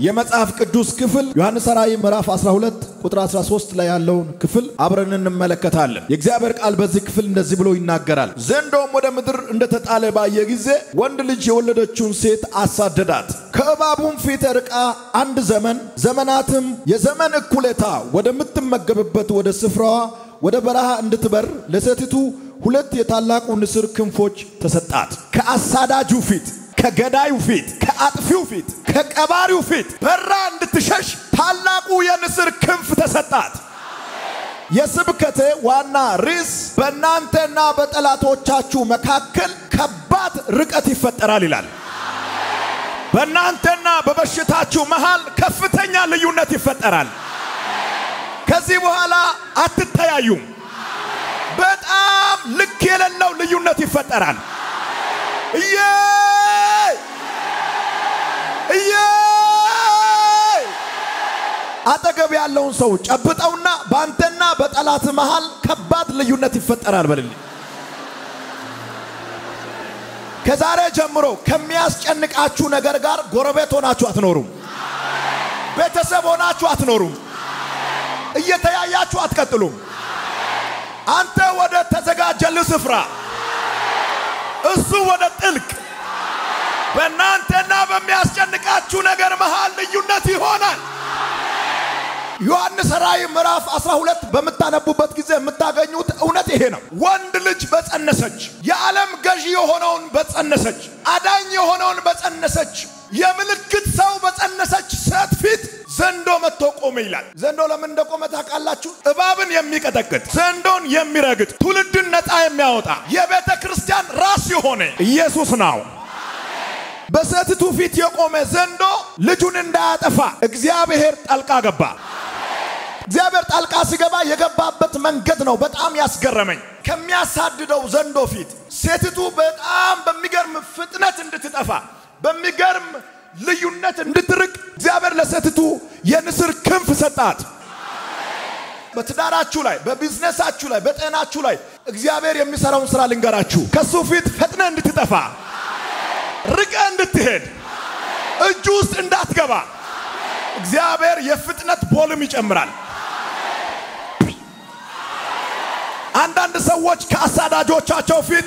የመጽሐፍ ቅዱስ ክፍል ዮሐንስ ራእይ ምዕራፍ 12 ቁጥር 13 ላይ ያለውን ክፍል አብረን እንመለከታለን። የእግዚአብሔር ቃል በዚህ ክፍል እንደዚህ ብሎ ይናገራል። ዘንዶም ወደ ምድር እንደተጣለ ባየ ጊዜ ወንድ ልጅ የወለደችውን ሴት አሳደዳት። ከእባቡም ፊት ርቃ አንድ ዘመን ዘመናትም የዘመን እኩሌታ ወደምትመገብበት ወደ ስፍራዋ ወደ በረሃ እንድትበር ለሴቲቱ ሁለት የታላቁ ንስር ክንፎች ተሰጣት። ከአሳዳጁ ፊት፣ ከገዳዩ ፊት፣ ከአጥፊው ፊት፣ ከቀባሪው ፊት በራ እንድትሸሽ ታላቁ የንስር ክንፍ ተሰጣት። የስብከቴ ዋና ርዕስ በእናንተና በጠላቶቻችሁ መካከል ከባድ ርቀት ይፈጠራል ይላል። በእናንተና በበሽታችሁ መሃል ከፍተኛ ልዩነት ይፈጠራል። ከዚህ በኋላ አትተያዩም። በጣም ልክ የሌለው ልዩነት ይፈጠራል። እየ እየ አጠገብ ያለውን ሰው ጨብጠውና በአንተና በጠላት መሃል ከባድ ልዩነት ይፈጠራል በልልኝ። ከዛሬ ጀምሮ ከሚያስጨንቃችሁ ነገር ጋር ጎረቤት ሆናችሁ አትኖሩም። ቤተሰብ ሆናችሁ አትኖሩም። እየተያያችሁ አትቀጥሉም። አንተ ወደ ተዘጋጀልህ ስፍራ፣ እሱ ወደ ጥልቅ። በእናንተና በሚያስጨንቃችሁ ነገር መሃል ልዩነት ይሆናል። ዮሐንስ ራእይ ምዕራፍ 12 በምታነቡበት ጊዜ የምታገኙት እውነት ይሄ ነው። ወንድ ልጅ በጸነሰች፣ የዓለም ገዢ የሆነውን በጸነሰች፣ አዳኝ የሆነውን በጸነሰች፣ የምልክት ሰው በጸነሰች ሴት ፊት ዘንዶ መጥቶ ቆመ ይላል። ዘንዶ ለምን እንደቆመ ታውቃላችሁ? እባብን የሚቀጠቅጥ ዘንዶን የሚረግጥ ትውልድን ነፃ የሚያወጣ የቤተ ክርስቲያን ራስ የሆነ ኢየሱስ ነው። በሴቲቱ ፊት የቆመ ዘንዶ ልጁን እንዳያጠፋ እግዚአብሔር ጣልቃ ገባ። እግዚአብሔር ጣልቃ ሲገባ የገባበት መንገድ ነው በጣም ያስገረመኝ። ከሚያሳድደው ዘንዶ ፊት ሴቲቱ በጣም በሚገርም ፍጥነት እንድትጠፋ በሚገርም ልዩነት እንድትርቅ እግዚአብሔር ለሴቲቱ የንስር ክንፍ ሰጣት። በትዳራችሁ ላይ፣ በቢዝነሳችሁ ላይ፣ በጤናችሁ ላይ እግዚአብሔር የሚሰራውን ስራ ልንገራችሁ። ከሱ ፊት ፈጥነ እንድትጠፋ ርቀ እንድትሄድ እጁ ውስጥ እንዳትገባ እግዚአብሔር የፍጥነት ቦልም ይጨምራል። አንዳንድ ሰዎች ከአሳዳጆቻቸው ፊት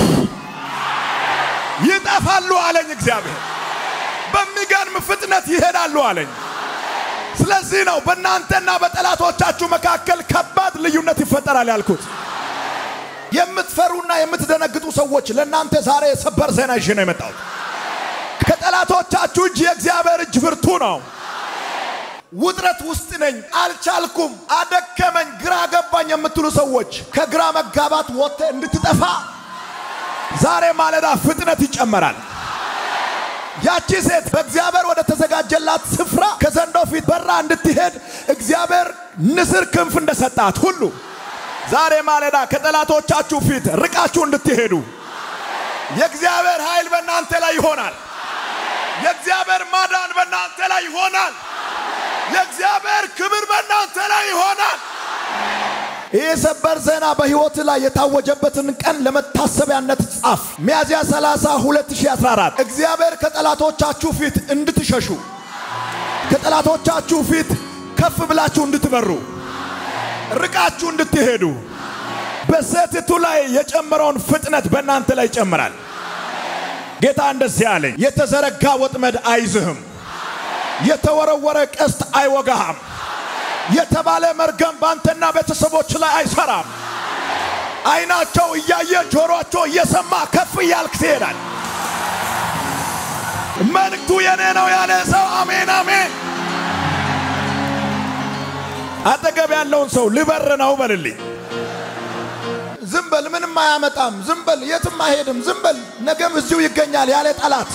ይጠፋሉ አለኝ እግዚአብሔር። በሚገርም ፍጥነት ይሄዳሉ አለኝ። ስለዚህ ነው በእናንተና በጠላቶቻችሁ መካከል ከባድ ልዩነት ይፈጠራል ያልኩት። የምትፈሩና የምትደነግጡ ሰዎች ለእናንተ ዛሬ የሰበር ዜና ይዤ ነው የመጣሁት። ከጠላቶቻችሁ እጅ የእግዚአብሔር እጅ ብርቱ ነው። ውጥረት ውስጥ ነኝ፣ አልቻልኩም፣ አደከመኝ፣ ግራ ገባኝ የምትሉ ሰዎች ከግራ መጋባት ወጥተ እንድትጠፋ ዛሬ ማለዳ ፍጥነት ይጨመራል። ያቺ ሴት በእግዚአብሔር ወደ ተዘጋጀላት ስፍራ ከዘንዶ ፊት በራ እንድትሄድ እግዚአብሔር ንስር ክንፍ እንደሰጣት ሁሉ ዛሬ ማለዳ ከጠላቶቻችሁ ፊት ርቃችሁ እንድትሄዱ የእግዚአብሔር ኃይል በእናንተ ላይ ይሆናል። የእግዚአብሔር ማዳን በእናንተ ላይ ይሆናል። የእግዚአብሔር ክብር በእናንተ ላይ ይሆናል። ይህ ሰበር ዜና በሕይወት ላይ የታወጀበትን ቀን ለመታሰቢያነት ጻፍ። ሚያዝያ 30 2014 እግዚአብሔር ከጠላቶቻችሁ ፊት እንድትሸሹ ከጠላቶቻችሁ ፊት ከፍ ብላችሁ እንድትበሩ ርቃችሁ እንድትሄዱ በሴቲቱ ላይ የጨመረውን ፍጥነት በእናንተ ላይ ይጨምራል። ጌታ እንደዚህ አለኝ፣ የተዘረጋ ወጥመድ አይዝህም፣ የተወረወረ ቀስት አይወጋህም፣ የተባለ መርገም በአንተና ቤተሰቦች ላይ አይሰራም። አይናቸው እያየ ጆሮአቸው እየሰማ ከፍ እያልክ ትሄዳል። መልእክቱ የኔ ነው ያለ ሰው አሜን አሜን። አጠገብ ያለውን ሰው ልበር ነው በልልኝ። ዝም በል ምንም አያመጣም፣ ዝም በል የትም አይሄድም፣ ዝም በል ነገም እዚሁ ይገኛል ያለ ጠላት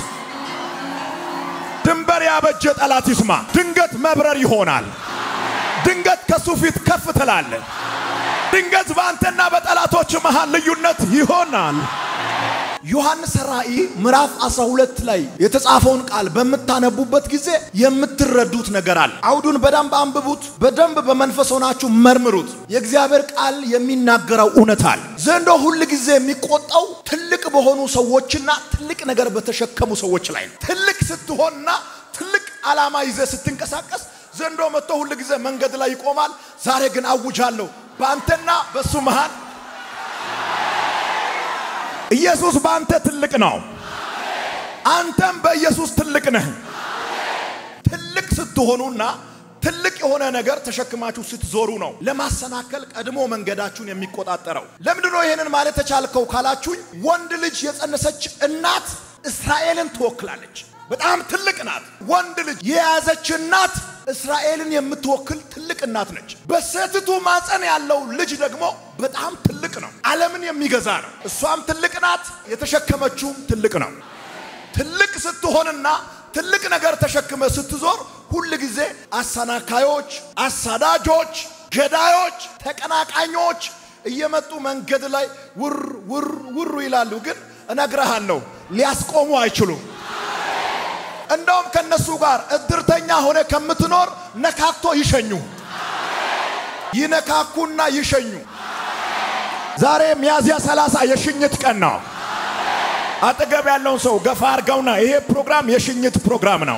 ድንበር ያበጀ ጠላት ይስማ። ድንገት መብረር ይሆናል። ድንገት ከሱ ፊት ከፍ ትላለ። ድንገት በአንተና በጠላቶች መሃል ልዩነት ይሆናል። ዮሐንስ ራእይ ምዕራፍ 12 ላይ የተጻፈውን ቃል በምታነቡበት ጊዜ የምትረዱት ነገር አለ። አውዱን በደንብ አንብቡት፣ በደንብ በመንፈስ ሆናችሁ መርምሩት። የእግዚአብሔር ቃል የሚናገረው እውነት አለ። ዘንዶ ሁል ጊዜ የሚቆጣው ትልቅ በሆኑ ሰዎችና ትልቅ ነገር በተሸከሙ ሰዎች ላይ ነው። ትልቅ ስትሆንና ትልቅ ዓላማ ይዘህ ስትንቀሳቀስ ዘንዶ መጥቶ ሁል ጊዜ መንገድ ላይ ይቆማል። ዛሬ ግን አውጃለሁ በአንተና በሱ መሃል ኢየሱስ በአንተ ትልቅ ነው። አንተም በኢየሱስ ትልቅ ነህ። ትልቅ ስትሆኑና ትልቅ የሆነ ነገር ተሸክማችሁ ስትዞሩ ነው ለማሰናከል ቀድሞ መንገዳችሁን የሚቆጣጠረው። ለምንድን ነው ይሄንን ማለት ተቻልከው ካላችሁኝ፣ ወንድ ልጅ የጸነሰች እናት እስራኤልን ትወክላለች። በጣም ትልቅ ናት። ወንድ ልጅ የያዘች እናት እስራኤልን የምትወክል ትልቅ እናት ነች። በሴቲቱ ማፀን ያለው ልጅ ደግሞ በጣም ትልቅ ነው። ዓለምን የሚገዛ ነው። እሷም ትልቅ ናት። የተሸከመችውም ትልቅ ነው። ትልቅ ስትሆንና ትልቅ ነገር ተሸክመ ስትዞር ሁል ጊዜ አሰናካዮች፣ አሳዳጆች፣ ገዳዮች፣ ተቀናቃኞች እየመጡ መንገድ ላይ ውር ውር ውር ይላሉ። ግን እነግረሃለሁ ሊያስቆሙ አይችሉም። እንደውም ከነሱ ጋር እድርተኛ ሆነ ከምትኖር ነካክቶ ይሸኙ፣ ይነካኩና ይሸኙ። ዛሬ ሚያዝያ ሰላሳ የሽኝት ቀን ነው። አጠገብ ያለውን ሰው ገፋ አርገውና ይሄ ፕሮግራም የሽኝት ፕሮግራም ነው።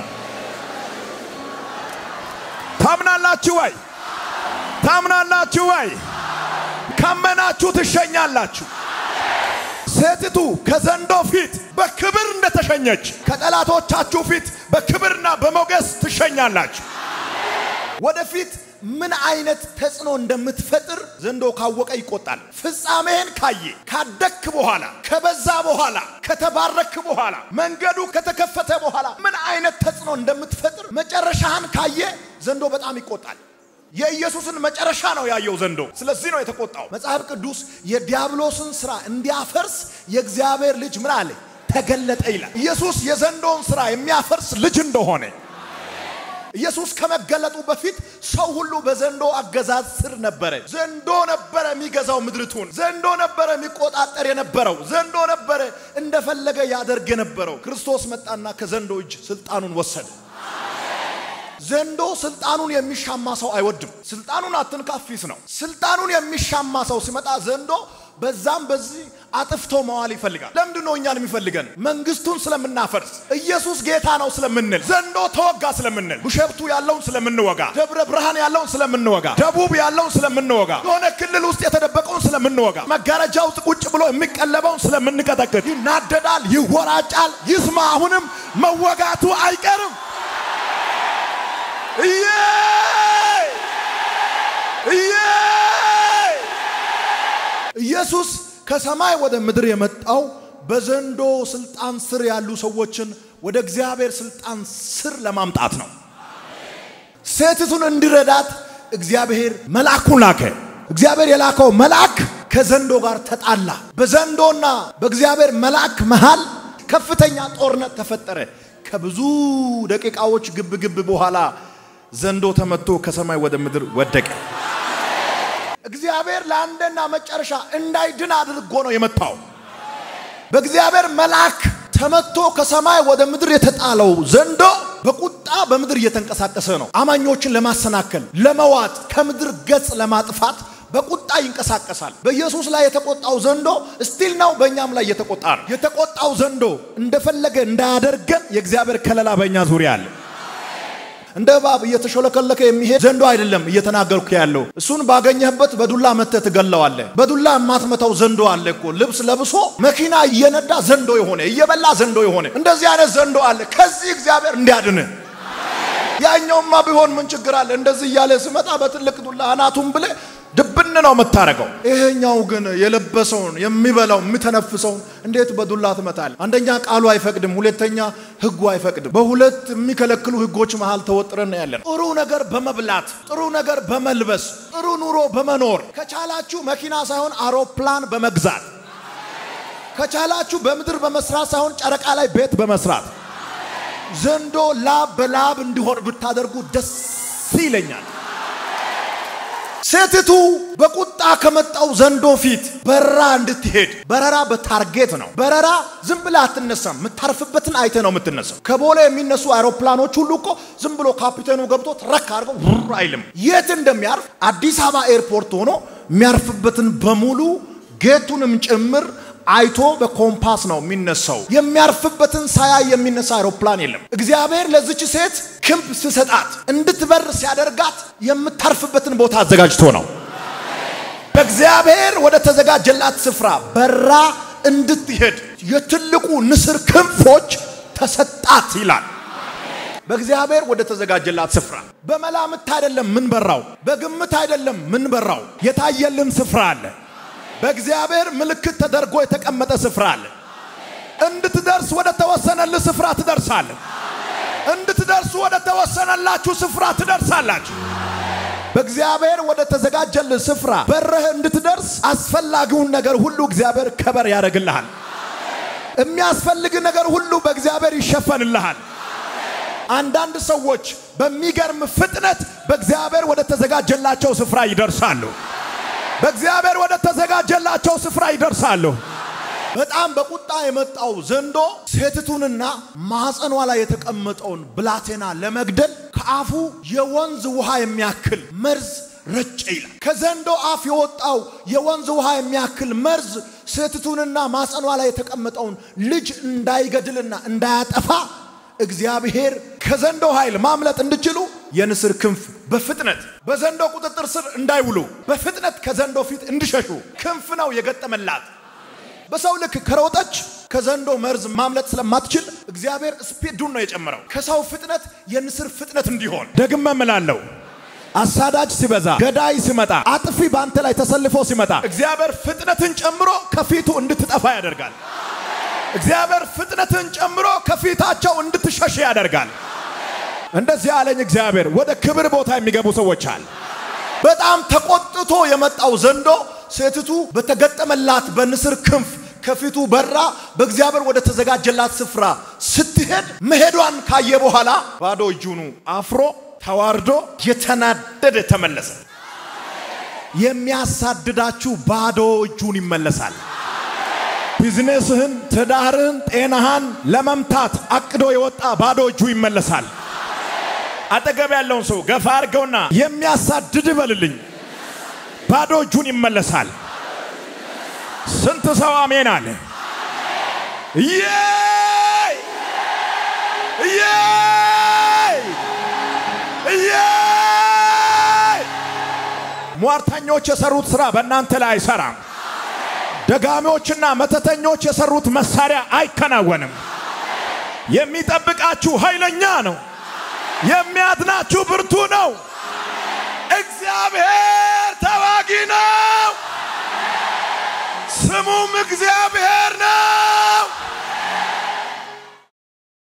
ታምናላችሁ ወይ? ታምናላችሁ ወይ? ካመናችሁ ትሸኛላችሁ። ሴቲቱ ከዘንዶ ፊት በክብር እንደተሸኘች ከጠላቶቻችሁ ፊት በክብርና በሞገስ ትሸኛላችሁ። ወደፊት ምን አይነት ተጽዕኖ እንደምትፈጥር ዘንዶ ካወቀ ይቆጣል። ፍጻሜህን ካየ ካደግክ በኋላ ከበዛ በኋላ ከተባረክ በኋላ መንገዱ ከተከፈተ በኋላ ምን አይነት ተጽዕኖ እንደምትፈጥር መጨረሻህን ካየ ዘንዶ በጣም ይቆጣል። የኢየሱስን መጨረሻ ነው ያየው ዘንዶ። ስለዚህ ነው የተቆጣው። መጽሐፍ ቅዱስ የዲያብሎስን ስራ እንዲያፈርስ የእግዚአብሔር ልጅ ምን አለ ተገለጠ ይላል። ኢየሱስ የዘንዶውን ስራ የሚያፈርስ ልጅ እንደሆነ ኢየሱስ ከመገለጡ በፊት ሰው ሁሉ በዘንዶ አገዛዝ ስር ነበረ። ዘንዶ ነበረ የሚገዛው ምድርቱን። ዘንዶ ነበረ የሚቆጣጠር የነበረው። ዘንዶ ነበረ እንደፈለገ ያደርግ የነበረው። ክርስቶስ መጣና ከዘንዶ እጅ ስልጣኑን ወሰደ። ዘንዶ ስልጣኑን የሚሻማ ሰው አይወድም። ስልጣኑን አትንካፊስ ነው። ስልጣኑን የሚሻማ ሰው ሲመጣ ዘንዶ በዛም በዚህ አጥፍቶ መዋል ይፈልጋል። ለምንድን ነው እኛን የሚፈልገን? መንግስቱን ስለምናፈርስ፣ ኢየሱስ ጌታ ነው ስለምንል፣ ዘንዶ ተወጋ ስለምንል፣ ቢሾፍቱ ያለውን ስለምንወጋ፣ ደብረ ብርሃን ያለውን ስለምንወጋ፣ ደቡብ ያለውን ስለምንወጋ፣ የሆነ ክልል ውስጥ የተደበቀውን ስለምንወጋ፣ መጋረጃ ውስጥ ቁጭ ብሎ የሚቀለበውን ስለምንቀጠቅጥ፣ ይናደዳል፣ ይወራጫል፣ ይስማ። አሁንም መወጋቱ አይቀርም። እዬ እዬ ኢየሱስ ከሰማይ ወደ ምድር የመጣው በዘንዶ ስልጣን ስር ያሉ ሰዎችን ወደ እግዚአብሔር ስልጣን ስር ለማምጣት ነው። ሴቲቱን እንዲረዳት እግዚአብሔር መልአኩን ላከ። እግዚአብሔር የላከው መልአክ ከዘንዶ ጋር ተጣላ። በዘንዶና በእግዚአብሔር መልአክ መሃል ከፍተኛ ጦርነት ተፈጠረ። ከብዙ ደቂቃዎች ግብ ግብ በኋላ ዘንዶ ተመቶ ከሰማይ ወደ ምድር ወደቀ። እግዚአብሔር ለአንድና መጨረሻ እንዳይድን አድርጎ ነው የመታው። በእግዚአብሔር መልአክ ተመቶ ከሰማይ ወደ ምድር የተጣለው ዘንዶ በቁጣ በምድር እየተንቀሳቀሰ ነው። አማኞችን ለማሰናከል፣ ለመዋጥ፣ ከምድር ገጽ ለማጥፋት በቁጣ ይንቀሳቀሳል። በኢየሱስ ላይ የተቆጣው ዘንዶ ስቲል ነው በእኛም ላይ እየተቆጣ ነው። የተቆጣው ዘንዶ እንደፈለገ እንዳያደርገን የእግዚአብሔር ከለላ በእኛ ዙሪያ አለ። እንደ እባብ እየተሾለከለከ የሚሄድ ዘንዶ አይደለም እየተናገርኩ ያለው። እሱን ባገኘህበት በዱላ መተህ ትገለዋለህ። በዱላ የማትመታው ዘንዶ አለ እኮ ልብስ ለብሶ መኪና እየነዳ ዘንዶ የሆነ እየበላ ዘንዶ የሆነ እንደዚህ አይነት ዘንዶ አለ። ከዚህ እግዚአብሔር እንዲያድን ያኛውማ ቢሆን ምን ችግር አለ? እንደዚህ እያለ ስመጣ በትልቅ ዱላ አናቱን ብለ ድብን ነው የምታረገው። ይሄኛው ግን የለበሰውን የሚበላው የሚተነፍሰውን እንዴት በዱላ ትመታል? አንደኛ ቃሉ አይፈቅድም፣ ሁለተኛ ህጉ አይፈቅድም። በሁለት የሚከለክሉ ህጎች መሃል ተወጥረን ያለን። ጥሩ ነገር በመብላት ጥሩ ነገር በመልበስ ጥሩ ኑሮ በመኖር ከቻላችሁ መኪና ሳይሆን አውሮፕላን በመግዛት ከቻላችሁ በምድር በመስራት ሳይሆን ጨረቃ ላይ ቤት በመስራት ዘንዶ ላብ በላብ እንዲሆን ብታደርጉ ደስ ይለኛል። ሴቲቱ በቁጣ ከመጣው ዘንዶ ፊት በረራ እንድትሄድ በረራ በታርጌት ነው። በረራ ዝም ብላ አትነሳም። የምታርፍበትን አይተ ነው የምትነሳው። ከቦሌ የሚነሱ አውሮፕላኖች ሁሉ እኮ ዝም ብሎ ካፒቴኑ ገብቶ ትረክ አድርገው ውር አይልም። የት እንደሚያርፍ አዲስ አበባ ኤርፖርት ሆኖ የሚያርፍበትን በሙሉ ጌቱንም ጭምር አይቶ በኮምፓስ ነው የሚነሳው። የሚያርፍበትን ሳያይ የሚነሳ አውሮፕላን የለም። እግዚአብሔር ለዚች ሴት ክንፍ ስሰጣት እንድትበር ሲያደርጋት የምታርፍበትን ቦታ አዘጋጅቶ ነው። በእግዚአብሔር ወደ ተዘጋጀላት ስፍራ በራ እንድትሄድ የትልቁ ንስር ክንፎች ተሰጣት ይላል። በእግዚአብሔር ወደ ተዘጋጀላት ስፍራ በመላምት አይደለም ምን በራው፣ በግምት አይደለም ምን በራው፣ የታየልን ስፍራ አለ። በእግዚአብሔር ምልክት ተደርጎ የተቀመጠ ስፍራ አለ። እንድትደርስ ወደ ተወሰነልህ ስፍራ ትደርሳለህ። እንድትደርሱ ወደ ተወሰነላችሁ ስፍራ ትደርሳላችሁ። በእግዚአብሔር ወደ ተዘጋጀልህ ስፍራ በረህ እንድትደርስ አስፈላጊውን ነገር ሁሉ እግዚአብሔር ከበር ያደርግልሃል። የሚያስፈልግ ነገር ሁሉ በእግዚአብሔር ይሸፈንልሃል። አንዳንድ ሰዎች በሚገርም ፍጥነት በእግዚአብሔር ወደ ተዘጋጀላቸው ስፍራ ይደርሳሉ። በእግዚአብሔር ወደ ተዘጋጀላቸው ስፍራ ይደርሳሉ። በጣም በቁጣ የመጣው ዘንዶ ሴቲቱንና ማኅፀኗ ላይ የተቀመጠውን ብላቴና ለመግደል ከአፉ የወንዝ ውሃ የሚያክል መርዝ ረጨ ይላል። ከዘንዶ አፍ የወጣው የወንዝ ውሃ የሚያክል መርዝ ሴቲቱንና ማኅፀኗ ላይ የተቀመጠውን ልጅ እንዳይገድልና እንዳያጠፋ እግዚአብሔር ከዘንዶ ኃይል ማምለጥ እንዲችሉ የንስር ክንፍ በፍጥነት በዘንዶ ቁጥጥር ስር እንዳይውሉ በፍጥነት ከዘንዶ ፊት እንዲሸሹ ክንፍ ነው የገጠመላት። በሰው ልክ ከሮጠች ከዘንዶ መርዝ ማምለጥ ስለማትችል እግዚአብሔር ስፒዱን ነው የጨመረው፣ ከሰው ፍጥነት የንስር ፍጥነት እንዲሆን። ደግመ እምላለሁ አሳዳጅ ሲበዛ፣ ገዳይ ሲመጣ፣ አጥፊ በአንተ ላይ ተሰልፎ ሲመጣ እግዚአብሔር ፍጥነትን ጨምሮ ከፊቱ እንድትጠፋ ያደርጋል። እግዚአብሔር ፍጥነትን ጨምሮ ከፊታቸው እንድትሸሽ ያደርጋል። እንደዚህ ያለኝ እግዚአብሔር ወደ ክብር ቦታ የሚገቡ ሰዎች አለ። በጣም ተቆጥቶ የመጣው ዘንዶ ሴቲቱ በተገጠመላት በንስር ክንፍ ከፊቱ በራ በእግዚአብሔር ወደ ተዘጋጀላት ስፍራ ስትሄድ መሄዷን ካየ በኋላ ባዶ እጁኑ አፍሮ ተዋርዶ የተናደደ ተመለሰ። የሚያሳድዳችሁ ባዶ እጁን ይመለሳል። ቢዝነስህን፣ ትዳርህን፣ ጤናህን ለመምታት አቅዶ የወጣ ባዶ እጁ ይመለሳል። አጠገብ ያለውን ሰው ገፋ አድርገውና የሚያሳድድ በልልኝ፣ ባዶ እጁን ይመለሳል። ስንት ሰው አሜን አለ? ኢየይ ኢየይ ኢየይ! ሟርተኞች የሰሩት ስራ በእናንተ ላይ አይሰራም። ደጋሚዎችና መተተኞች የሰሩት መሳሪያ አይከናወንም። የሚጠብቃችሁ ኃይለኛ ነው። የሚያድናችሁ ብርቱ ነው። እግዚአብሔር ተዋጊ ነው። ስሙም እግዚአብሔር